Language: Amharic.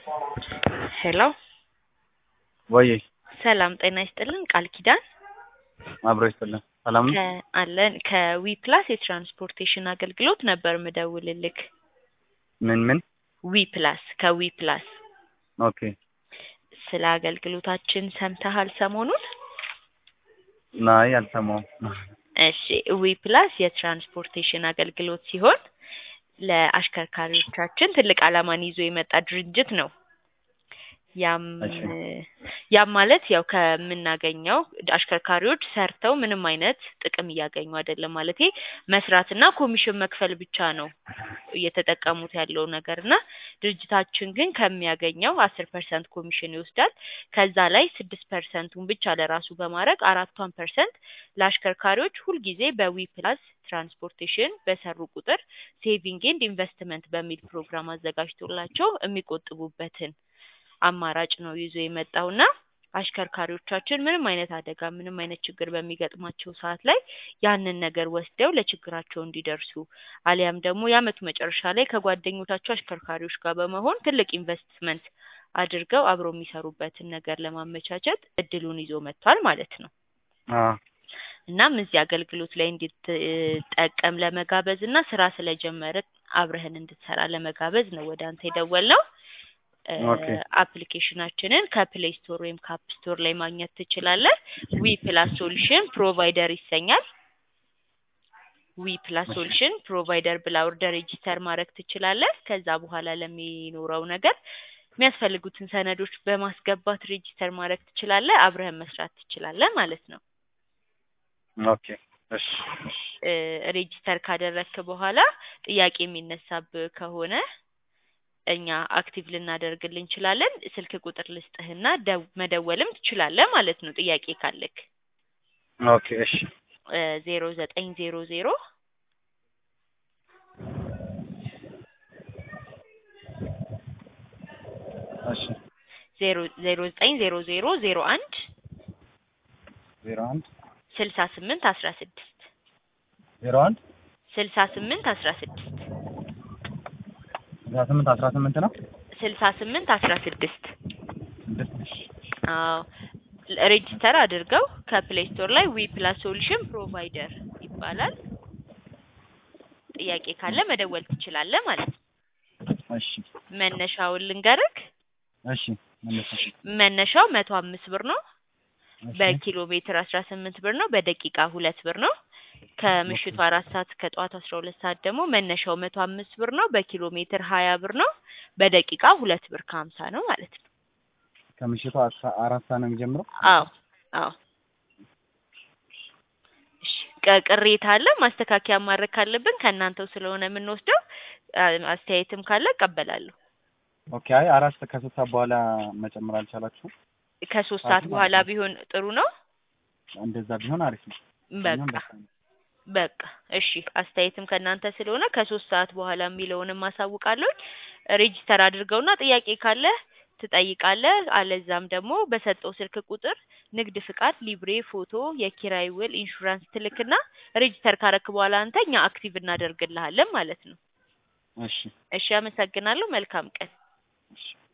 ሄሎ ወይ ሰላም ጤና ይስጥልን ቃል ኪዳን አብሮ ይስጥልን። ሰላም ነው? ከ- አለን ከዊ ፕላስ የትራንስፖርቴሽን አገልግሎት ነበር ምደውልልክ ምን ምን? ዊ ፕላስ ከዊ ፕላስ ኦኬ ስለ አገልግሎታችን ሰምተሃል ሰሞኑን ናይ አልሰማሁም። እሺ ዊ ፕላስ የትራንስፖርቴሽን አገልግሎት ሲሆን ለአሽከርካሪዎቻችን ትልቅ ዓላማን ይዞ የመጣ ድርጅት ነው። ያም እሺ። ያም ማለት ያው ከምናገኘው አሽከርካሪዎች ሰርተው ምንም አይነት ጥቅም እያገኙ አይደለም። ማለቴ መስራትና ኮሚሽን መክፈል ብቻ ነው እየተጠቀሙት ያለው ነገር እና ድርጅታችን ግን ከሚያገኘው አስር ፐርሰንት ኮሚሽን ይወስዳል። ከዛ ላይ ስድስት ፐርሰንቱን ብቻ ለራሱ በማድረግ አራቷን ፐርሰንት ለአሽከርካሪዎች ሁልጊዜ በዊ ፕላስ ትራንስፖርቴሽን በሰሩ ቁጥር ሴቪንግ ኤንድ ኢንቨስትመንት በሚል ፕሮግራም አዘጋጅቶላቸው የሚቆጥቡበትን አማራጭ ነው ይዞ የመጣውና አሽከርካሪዎቻችን ምንም አይነት አደጋ ምንም አይነት ችግር በሚገጥማቸው ሰዓት ላይ ያንን ነገር ወስደው ለችግራቸው እንዲደርሱ አሊያም ደግሞ የአመቱ መጨረሻ ላይ ከጓደኞቻቸው አሽከርካሪዎች ጋር በመሆን ትልቅ ኢንቨስትመንት አድርገው አብረው የሚሰሩበትን ነገር ለማመቻቸት እድሉን ይዞ መጥቷል ማለት ነው። አ እናም እዚህ አገልግሎት ላይ እንድትጠቀም ለመጋበዝ እና ስራ ስለጀመረ አብረህን እንድትሰራ ለመጋበዝ ነው ወደ አንተ የደወልነው። እ፣ ኦኬ። አፕሊኬሽናችንን ከፕሌይ ስቶር ወይም ከአፕ ስቶር ላይ ማግኘት ትችላለህ። ዊ ፕላስ ሶሉሽን ፕሮቫይደር ይሰኛል። ዊ ፕላስ እሺ። ሶሉሽን ፕሮቫይደር ብላ ወርደህ ሬጂስተር ማድረግ ትችላለህ። ከዛ በኋላ ለሚኖረው ነገር የሚያስፈልጉትን ሰነዶች በማስገባት ሬጂስተር ማድረግ ትችላለህ። አብረህን መስራት ትችላለህ ማለት ነው። ኦኬ እሺ እሺ እ፣ ሬጂስተር ካደረግክ በኋላ ጥያቄ የሚነሳብህ ከሆነ እኛ አክቲቭ ልናደርግልህ እንችላለን። ስልክ ቁጥር ልስጥህና ደው- መደወልም ትችላለህ ማለት ነው ጥያቄ ካለክ ኦኬ እሺ ዜሮ ዘጠኝ ዜሮ ዜሮ እሺ ዜሮ ዜሮ ዘጠኝ ዜሮ ዜሮ ዜሮ አንድ ዜሮ አንድ ስልሳ ስምንት አስራ ስድስት ዜሮ አንድ ስልሳ ስምንት አስራ ስድስት አስራ ስምንት አስራ ስምንት ነው ስልሳ ስምንት አስራ ስድስት ስድስት እሺ አዎ ሬጂስተር አድርገው ከፕሌይ ስቶር ላይ ዊ ፕላስ ሶሉሽን ፕሮቫይደር ይባላል። ጥያቄ ካለ መደወል ትችላለህ ማለት ነው። እሺ መነሻውን ልንገርክ። እሺ መለሰሽ መነሻው መቶ አምስት ብር ነው። እሺ በኪሎ ሜትር አስራ ስምንት ብር ነው። በደቂቃ ሁለት ብር ነው። ከምሽቱ አራት ሰዓት ከጠዋቱ አስራ ሁለት ሰዓት ደግሞ መነሻው መቶ አምስት ብር ነው። በኪሎ ሜትር ሀያ ብር ነው። በደቂቃ ሁለት ብር ከሀምሳ ነው ማለት ነው። ከምሽቱ አስራ አራት ሰዓት ነው የሚጀምረው አዎ አዎ። እሺ ቅ- ቅሬታ አለ ማስተካከያ ማድረግ ካለብን ከእናንተው ስለሆነ የምንወስደው አ- አስተያየትም ካለ እቀበላለሁ። ኦኬ አይ አራት ከሶስት ሰዓት በኋላ መጨመር አልቻላችሁም ከሶስት ሰዓቱ ሰዓት በኋላ ማለት ነው። ቢሆን ጥሩ ነው። እንደዛ ቢሆን አሪፍ ነው በቃ እኛም ደስ ይላል። በቃ እሺ፣ አስተያየትም ከእናንተ ስለሆነ ከሶስት ሰዓት በኋላ የሚለውንም አሳውቃለሁ። ሬጂስተር አድርገውና ጥያቄ ካለ ትጠይቃለህ። አለዛም ደግሞ በሰጠው ስልክ ቁጥር ንግድ ፍቃድ፣ ሊብሬ፣ ፎቶ፣ የኪራይ ውል፣ ኢንሹራንስ ትልክና ሬጂስተር ካረክ በኋላ አንተ እኛ አክቲቭ እናደርግልሃለን ማለት ነው። እሺ እሺ፣ አመሰግናለሁ። መልካም ቀን። እሺ